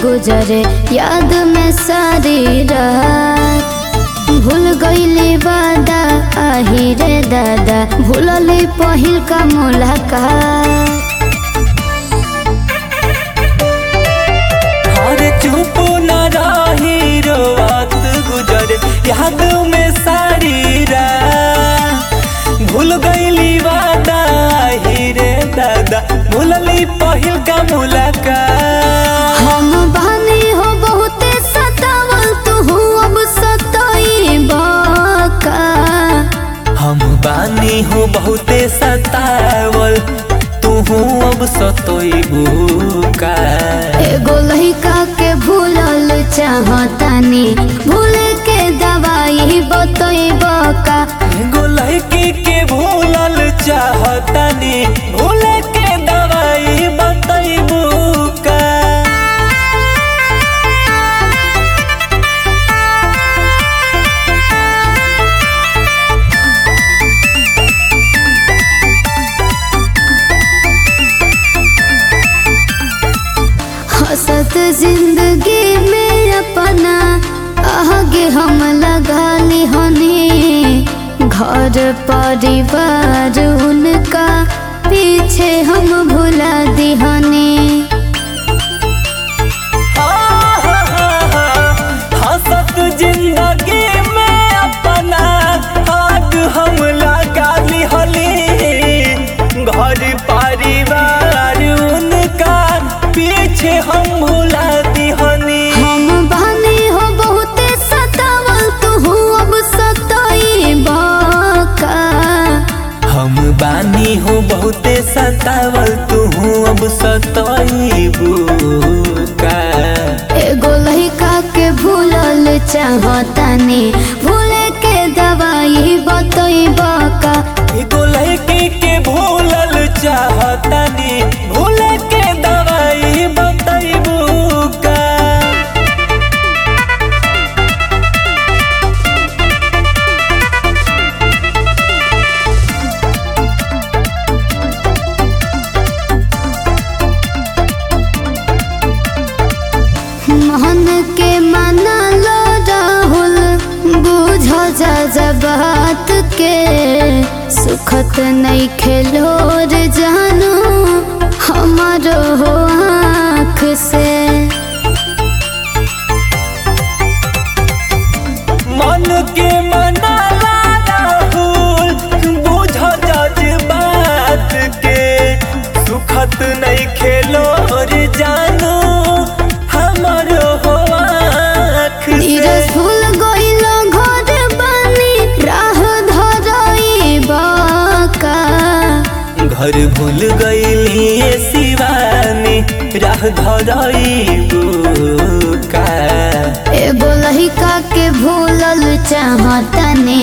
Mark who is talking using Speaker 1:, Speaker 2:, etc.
Speaker 1: गुजरे याद में सारी रात भूल गईली वादा आही रे दादा भूलली पहिल का मुलाकात
Speaker 2: अरे चुप न रही रोवत गुजर याद में सारी रात भूल गईली वादा ही रे दादा भूलली पहिल का मुलाकात
Speaker 1: हम बानी हो बहुते सतावल तू अब सताई बाका
Speaker 2: हम बानी हो बहुते सतावल तू अब सतोइबू का
Speaker 1: एगो लइका के भूलल चाहतानी भूल के दवाई बतैब का
Speaker 2: एगो लड़की के भूलल चाहतनी भूल के दवाई बतैबू का
Speaker 1: हंसत जिंदगी में अपना आगे हम लगा ली हनी घर परिवार उनका पीछे हम भुला दी हनी
Speaker 2: हंसत जिंदगी में अपना आग हम लगा लिहली घर परिवार उनका पीछे हम भुला दिहनी
Speaker 1: हम बानी हो बहुते सतावल तू अब सताई बाका
Speaker 2: हम बानी हो बहुते सतावल तू अब सतइबू का
Speaker 1: एगो लइका के भूलल चाहतानी भूल के दवाई बतैब का
Speaker 2: एगो लड़की के भूलल चाहतनी भूल के दवाई बतैबू का
Speaker 1: मन के मना लो राहुल बुझ जा बात के सुखत नहीं खेलो रे जानू हमारो हो आँख से
Speaker 2: मन के मनाला राहुल बुझ जज बात के सुखत नहीं खेलो रे जानो हमर हो आँख
Speaker 1: धीरज
Speaker 2: से
Speaker 1: भूल गइल घर बानी राह धरई बाका
Speaker 2: घर भूल गईली शिवानी राह धरईबू का
Speaker 1: एगो लइका के भूलल चाहतनी